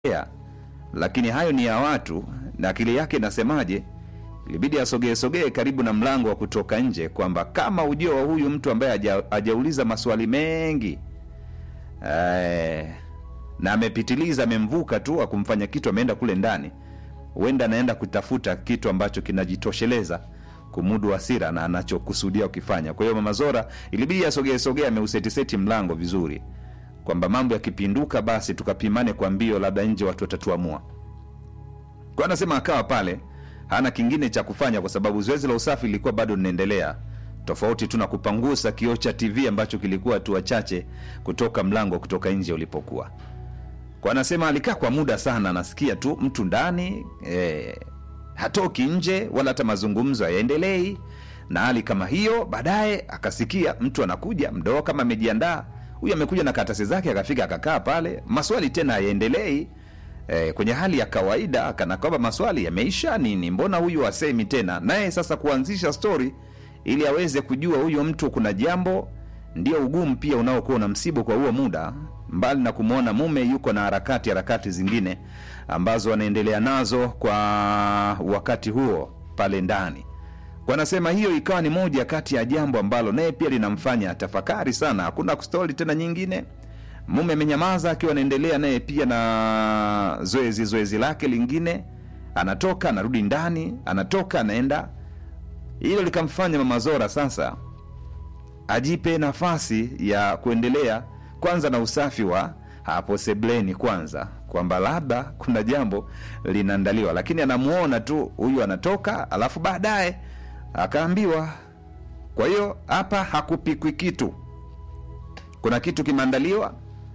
ya, lakini hayo ni ya watu na akili yake inasemaje? Ilibidi asogee sogee karibu na mlango wa kutoka nje, kwamba kama ujio wa huyu mtu ambaye haja- hajauliza maswali mengi eh, na amepitiliza, amemvuka tu akumfanya kitu, ameenda kule ndani, huenda anaenda kutafuta kitu ambacho kinajitosheleza kumudu hasira na anachokusudia ukifanya. Kwa hiyo Mama Zora ilibidi asogee sogee, ameusetiseti mlango vizuri, kwamba mambo yakipinduka, basi tukapimane kwa mbio, labda nje watu watatuamua. Kwa anasema akawa pale hana kingine cha kufanya, kwa sababu zoezi la usafi lilikuwa bado linaendelea, tofauti tu na kupangusa kioo cha TV ambacho kilikuwa hatua chache kutoka mlango kutoka nje ulipokuwa. Kwa anasema alikaa kwa muda sana, anasikia tu mtu ndani eh, hatoki nje wala hata mazungumzo hayaendelei na hali kama hiyo. Baadaye akasikia mtu anakuja mdoo kama amejiandaa, huyu amekuja na karatasi zake, akafika akakaa pale, maswali tena hayaendelei eh, kwenye hali ya kawaida, kana kwamba maswali yameisha nini, mbona huyu asemi tena? Naye sasa kuanzisha stori ili aweze kujua huyo mtu kuna jambo, ndio ugumu pia unaokuwa na msibu kwa huo muda, mbali na kumwona mume yuko na harakati harakati zingine ambazo anaendelea nazo kwa wakati huo pale ndani. Kwa anasema hiyo ikawa ni moja kati ya jambo ambalo naye pia linamfanya tafakari sana. Hakuna stori tena nyingine, mume amenyamaza akiwa anaendelea naye pia na zoezi zoezi lake lingine, anatoka anarudi ndani, anatoka anaenda. Hilo likamfanya Mama Zora sasa ajipe nafasi ya kuendelea kwanza na usafi wa hapo sebleni kwanza, kwamba labda kuna jambo linaandaliwa, lakini anamuona tu huyu anatoka, alafu baadaye akaambiwa. Kwa hiyo hapa hakupikwi kitu, kuna kitu kimeandaliwa.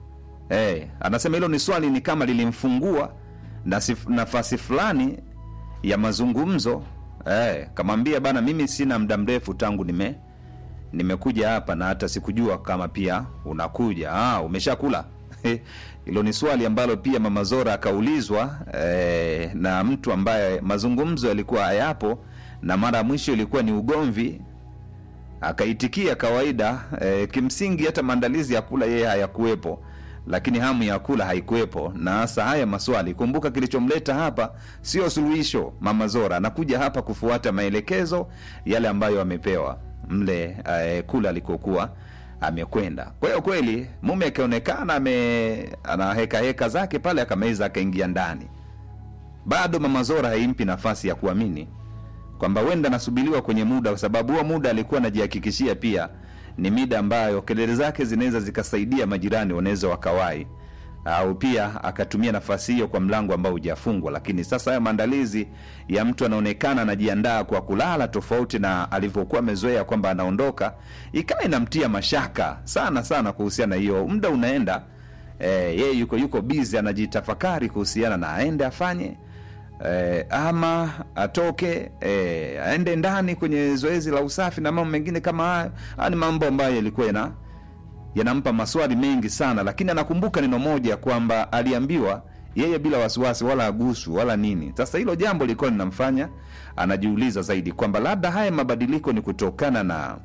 Eh, anasema hilo ni swali ni kama lilimfungua na sif- nafasi fulani ya mazungumzo. Eh, kamwambia bana, mimi sina muda mrefu tangu nime nimekuja hapa na hata sikujua kama pia unakuja. Ah, umeshakula? Hilo ni swali ambalo pia Mama Zora akaulizwa eh, na mtu ambaye mazungumzo yalikuwa hayapo na mara ya mwisho ilikuwa ni ugomvi akaitikia kawaida. E, kimsingi hata maandalizi ya kula yeye hayakuwepo, lakini hamu ya kula haikuwepo. Na hasa haya maswali, kumbuka kilichomleta hapa sio suluhisho. Mama Zora anakuja hapa kufuata maelekezo yale ambayo amepewa mle e, kula alikokuwa amekwenda. Kwa hiyo kweli mume akionekana ame ana heka heka zake pale, akameza akaingia ndani. Bado Mama Zora haimpi nafasi ya kuamini kwamba huenda anasubiriwa kwenye muda, kwa sababu huo muda alikuwa anajihakikishia pia ni mida ambayo kelele zake zinaweza zikasaidia majirani wanaweza wakawai, au pia akatumia nafasi hiyo kwa mlango ambao hujafungwa. Lakini sasa haya maandalizi ya mtu anaonekana anajiandaa kwa kulala, tofauti na alivyokuwa amezoea kwamba anaondoka, ikawa inamtia mashaka sana sana kuhusiana na hiyo. Muda unaenda, eh, yeye yuko yuko busy anajitafakari kuhusiana na aende afanye eh, ama atoke eh, aende ndani kwenye zoezi la usafi na mambo mengine kama hayo. Haya ni mambo ambayo yalikuwa yana yanampa maswali mengi sana, lakini anakumbuka neno moja kwamba aliambiwa yeye bila wasiwasi wala agusu wala nini. Sasa hilo jambo lilikuwa linamfanya anajiuliza zaidi kwamba labda haya mabadiliko ni kutokana na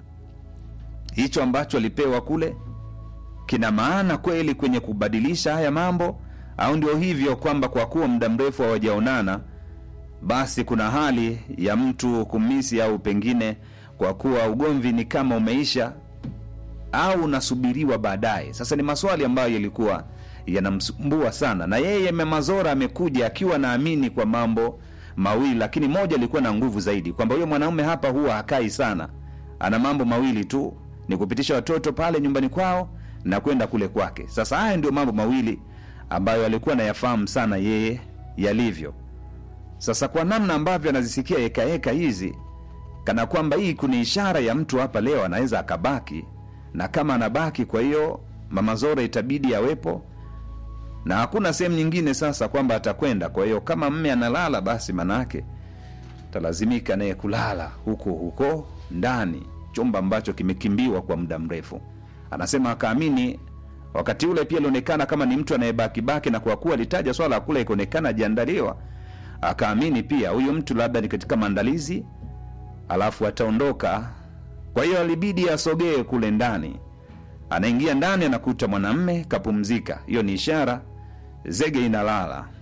hicho ambacho alipewa kule kina maana kweli kwenye kubadilisha haya mambo, au ndio hivyo kwamba kwa kuwa muda mrefu hawajaonana basi kuna hali ya mtu kumisi, au pengine kwa kuwa ugomvi ni kama umeisha au unasubiriwa baadaye. Sasa ni maswali ambayo yalikuwa yanamsumbua sana, na yeye Mama Zora amekuja akiwa naamini kwa mambo mawili, lakini moja lilikuwa na nguvu zaidi, kwamba huyo mwanaume hapa huwa hakai sana, ana mambo mawili tu, ni kupitisha watoto pale nyumbani kwao na kwenda kule kwake. Sasa haya ndio mambo mawili ambayo alikuwa anayafahamu sana yeye yalivyo. Sasa kwa namna ambavyo anazisikia hekaheka hizi, kana kwamba hii kuna ishara ya mtu hapa leo anaweza akabaki, na kama anabaki, kwa hiyo Mama Zora itabidi awepo na hakuna sehemu nyingine sasa kwamba atakwenda. Kwa hiyo kama mme analala, basi manake talazimika naye kulala huko huko ndani, chumba ambacho kimekimbiwa kwa muda mrefu. Anasema akaamini wakati ule pia alionekana kama ni mtu anayebakibaki, na kwa kuwa alitaja swala la kula ikaonekana ajiandaliwa, akaamini pia huyu mtu labda ni katika maandalizi, alafu ataondoka. Kwa hiyo alibidi asogee kule ndani. Anaingia ndani, anakuta mwanamme kapumzika. Hiyo ni ishara zege inalala